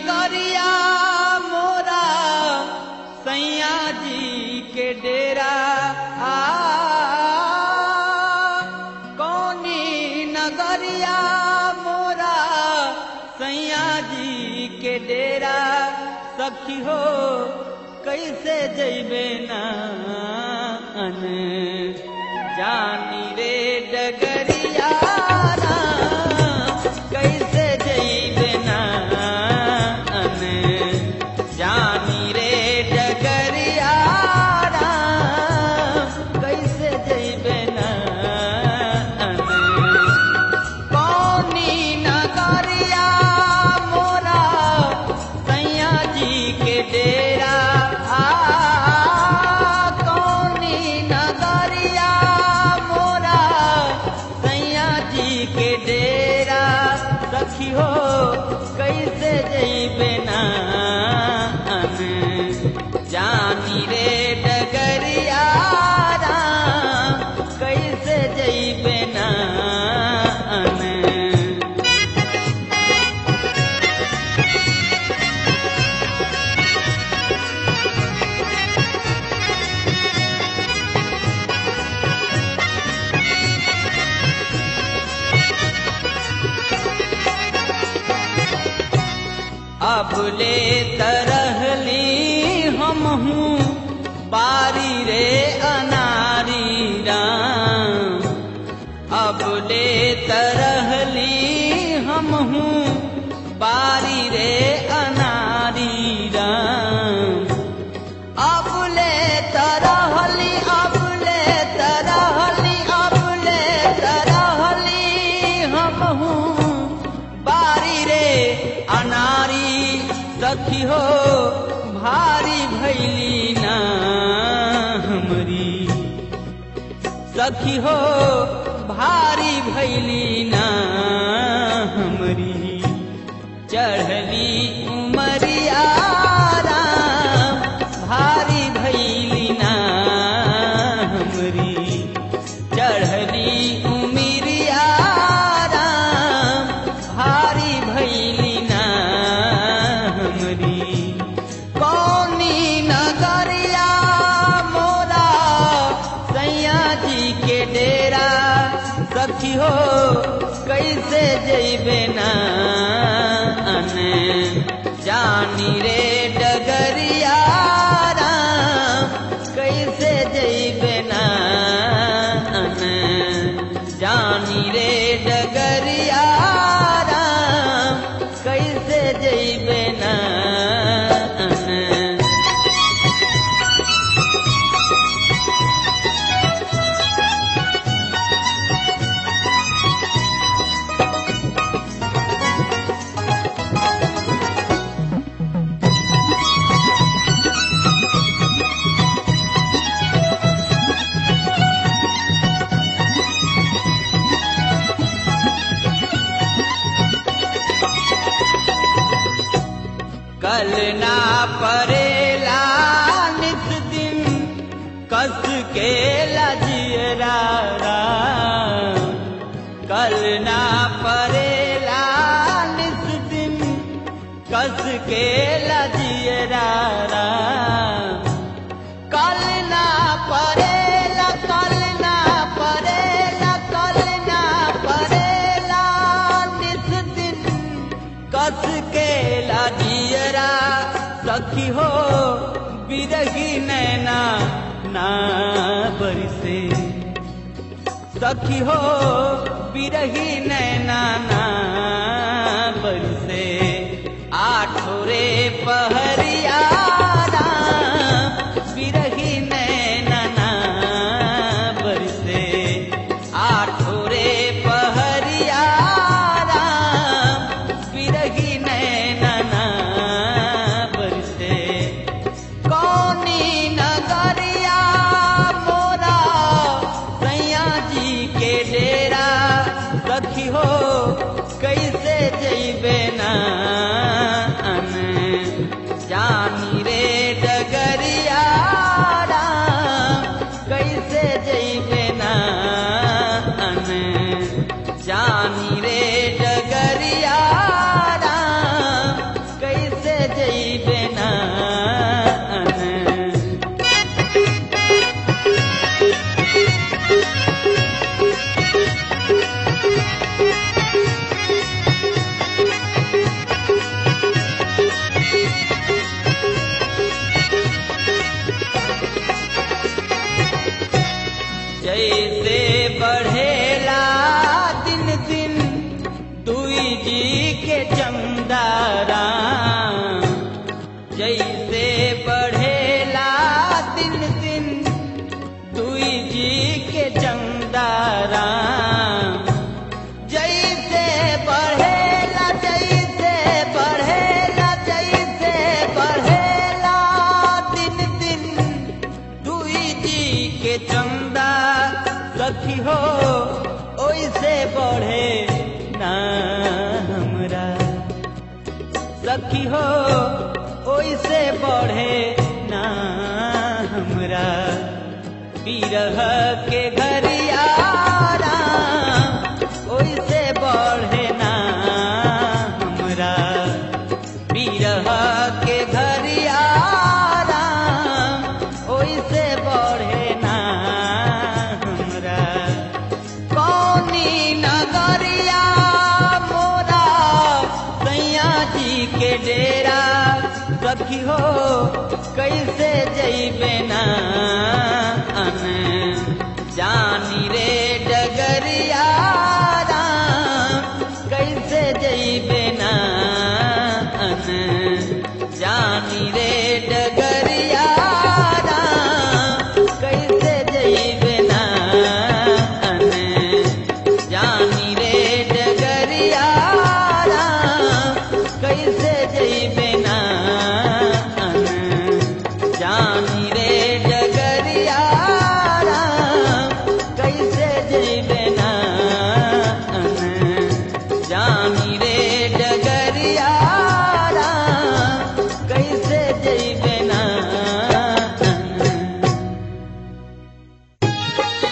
नगरिया मोरा सैया जी के डेरा आ कौनी नगरिया मोरा सैया जी के डेरा सखी हो कैसे जैबे ना अन जानी रे डगरिया ना, कैसे जैबे ना अन जानी रे डगरिया ना, कैसे जैबे ना अन कौनी नगरिया मोरा सैया जी के डेरा आ कौनी नगरिया मोरा सैया जी के डेरा सखी हो कैसे जैबे ना अन जानी रे डगरिया राम, कैसे जैबे ना अन अब ले तरहली हम हूँ बारी रे अनारी राम अब ले तरहली हम हूँ बारी रे अनारी राम अब ले तरहली अब ले तरहली अब ले तरहली हम हूँ बारी रे अनारी सखी हो भारी भैली ना हमरी सखी हो भारी भैली ना हमरी चढ़ली उमरिया राम, भारी भैली ना हमरी चढ़ली उमिरिया राम, भारी भैली ना हमरी कौनी नगरिया मोरा सैया जी के डेरा सखी हो कैसे जैबे ना अन जानी रे डगरिया राम, कैसे जैबे ना अन जानी रे डगरिया राम, कैसे जैबे ना अन कल ना परेला नित दिन कस के लजियरा राम। कल ना परेला नित दिन कस के लजियरा राम। कल ना परेला कल ना परेला कल ना परेला नित दिन कस के लाजियरा सखी हो बिरही नैना ना बरसे सखी हो बिरही नैना ना बरसे आठोरे पहरिया राम, बिरही नैना ना बरसे आठोरे पहरिया राम, बिरही नैना ना बरसे कौनी नगरिया मोरा सैया जी के डेरा सखी हो जैसे बढ़ेला दिन दिन दुई जी के चमदारा जैसे बढ़ेला दिन दिन दुई जी के चमदारा जैसे बढ़ेला जैसे बढ़ेला जैसे बढ़ेला दिन दिन दुई जी के चंदा सखी हो ओइसे बढ़े ना हमरा सखी हो ओइसे बढ़े ना हमरा बिरह के घरियारा ओइसे बढ़े ना हमरा बिरह के घरियारा ओइसे बढ़े ना हमरा कौनी नगरिया मोरा सैया जी के डेरा सखी हो कैसे जैबे ना अन जानी रे डगरिया राम, कैसे जैबे ना अन जानी रे डगरिया राम, कैसे जैबे ना अन जानी रे डगरिया राम, कैसे जैबे ना अन जानी रे डगरिया राम, कैसे जैबे ना अन जानी रे डगरिया राम, कैसे जैबे ना अन